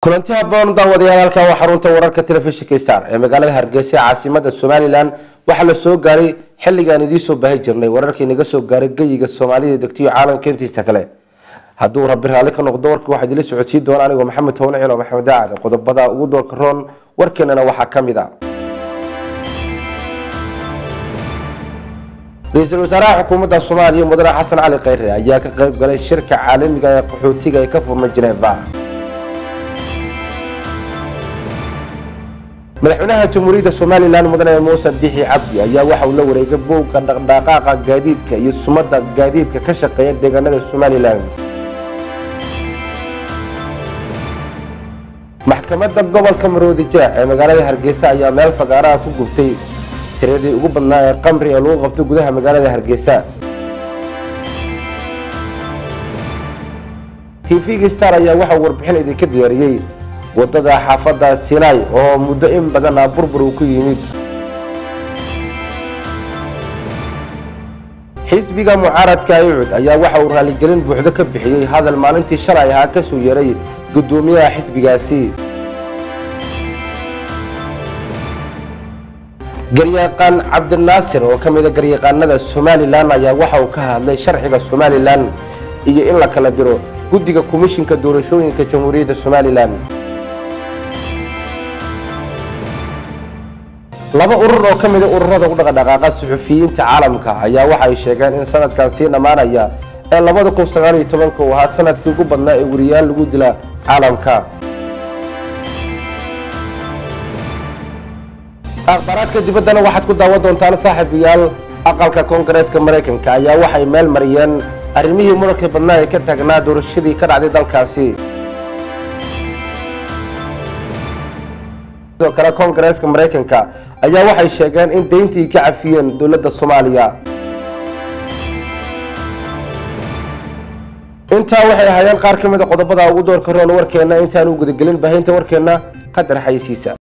kulanti haboon daawadayaal halkan waa xarunta wararka telefishinka star ee magaalada hargeysa ee caasimada somalilan waxaa la soo gaaray xilligaan idiinsoo baahi jirnay wararkii naga soo gaaray geyiga soomaalida degtiyo caalamka intiisa kale hadduu rabi raalli ka noqdo warka waxaa idila socodsiin doona anigoo maxamed towne cilo maxamed daacad qodobada ugu doorka roon warkeenana waxaa ka mid a ra-iisul wasaaraha xukuumadda soomaaliya mudane xasan cali kheyre ayaa ka qayb galay shirka caalamiga ee qaxootiga ee ka furmay geneva madaxweynaha jamhuuriyadda somalilan mudane muuse bixi cabdi ayaa waxa uu la wareegay buugga dhaqdhaqaaqa gaadiidka iyo sumadda gaadiidka ka shaqeeya deegaanada somalilan maxkamadda gobolka maroodi jeex ee magaalada hargeysa ayaa meel fagaaraha ku gubtay tiradii ugu badnaa ee qamri ee lagu qabto gudaha magaalada hargeysa tvga star ayaa waxa uu warbixin idinka diyaariyey wadada xaafadda sinai oo muddo in badan ah burbur uu ku yimid xisbiga mucaaradka ayucud ayaa waxa uu raaligelin buuxdo ka bixiyey hadal maalintii shalay ahaa kasoo yeeray guddoomiyaha xisbigaasi garyaqaan cabdinaasir oo ka mida garyaqaanada somalilan ayaa waxa uu ka hadlay sharciga somalilan iyo in la kala diro guddiga komishinka doorashooyinka jamhuuriyadda somalilan laba urur oo ka mida ururada u dhaqdhaqaaqa suxufiyiinta caalamka ayaa waxay sheegeen in sanadkan sii dhammaanaya ee labada kun sagaal iyo tobanka uu ahaa sanadkii ugu badnaa ee weriyaal lagu dila caalamka akhbaaraadka dibaddana waxaad ku daawan doontaan saaxiibayaal aqalka koongareeska maraykanka ayaa waxay meel mariyeen arrimihii muranka badnaa ee ka taagnaa doorashadii ka dhacday dalkaasi sidoo kale koongareeska maraykanka ayaa waxay sheegeen in deyntii ka cafiyeen dowladda soomaaliya intaa waxay ahaayeen qaar ka mid a qodobada ugu doorka roon warkeenna intaan u gudagelin baahinta warkeenna qadar xayisiisa